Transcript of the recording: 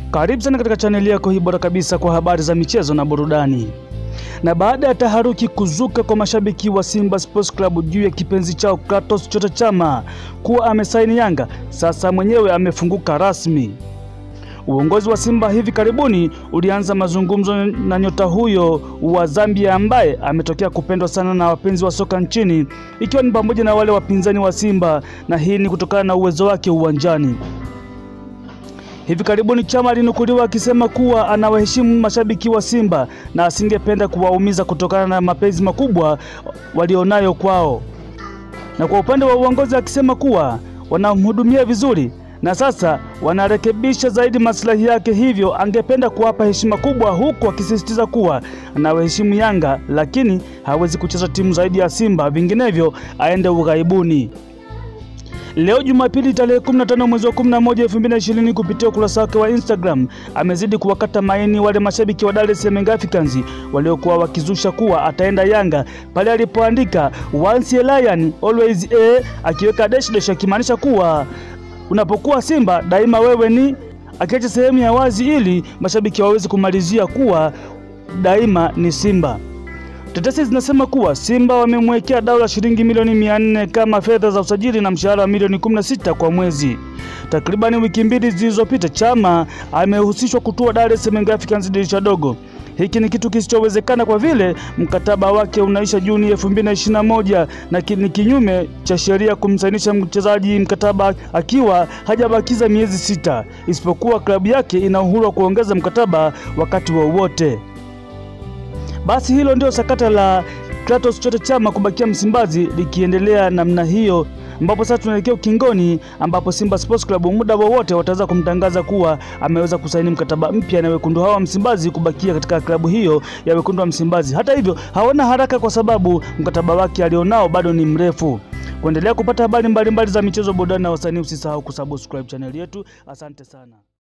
Karibu sana katika chaneli yako hii bora kabisa kwa habari za michezo na burudani. Na baada ya taharuki kuzuka kwa mashabiki wa Simba Sports Club juu ya kipenzi chao Clatous Chota Chama kuwa amesaini Yanga, sasa mwenyewe amefunguka rasmi. Uongozi wa Simba hivi karibuni ulianza mazungumzo na nyota huyo wa Zambia ambaye ametokea kupendwa sana na wapenzi wa soka nchini ikiwa ni pamoja na wale wapinzani wa Simba na hii ni kutokana na uwezo wake uwanjani. Hivi karibuni Chama alinukuliwa akisema kuwa anawaheshimu mashabiki wa Simba na asingependa kuwaumiza kutokana na mapenzi makubwa walionayo kwao, na kwa upande wa uongozi akisema kuwa wanamhudumia vizuri na sasa wanarekebisha zaidi maslahi yake, hivyo angependa kuwapa heshima kubwa, huku akisisitiza kuwa anawaheshimu Yanga lakini hawezi kucheza timu zaidi ya Simba, vinginevyo aende ughaibuni. Leo Jumapili tarehe 15 mwezi wa 11 2020, kupitia ukurasa wake wa Instagram amezidi kuwakata maini wale mashabiki wa Dar es Salaam Africans waliokuwa wakizusha kuwa ataenda Yanga pale alipoandika once a lion always a, akiweka dash dash akimaanisha kuwa unapokuwa Simba daima wewe ni, akiacha sehemu ya wazi ili mashabiki waweze kumalizia kuwa daima ni Simba. Tetesi zinasema kuwa Simba wamemwekea dau la shilingi milioni mia nne kama fedha za usajili na mshahara wa milioni 16 kwa mwezi. Takribani wiki mbili zilizopita, Chama amehusishwa kutua Dar es Salaam Africans dirisha dogo. Hiki ni kitu kisichowezekana kwa vile mkataba wake unaisha Juni 2021 na ni kinyume cha sheria kumsainisha mchezaji mkataba akiwa hajabakiza miezi sita, isipokuwa klabu yake ina uhuru wa kuongeza mkataba wakati wowote. Basi hilo ndio sakata la Clatous Chota Chama kubakia Msimbazi likiendelea namna hiyo, ambapo sasa tunaelekea ukingoni, ambapo Simba Sports Club muda wowote wataweza kumtangaza kuwa ameweza kusaini mkataba mpya na wekundu hawa wa Msimbazi kubakia katika klabu hiyo ya wekundu wa Msimbazi. Hata hivyo hawana haraka kwa sababu mkataba wake alionao bado ni mrefu. Kuendelea kupata habari mbalimbali za michezo, burudani na wasanii, usisahau kusubscribe chaneli yetu. Asante sana.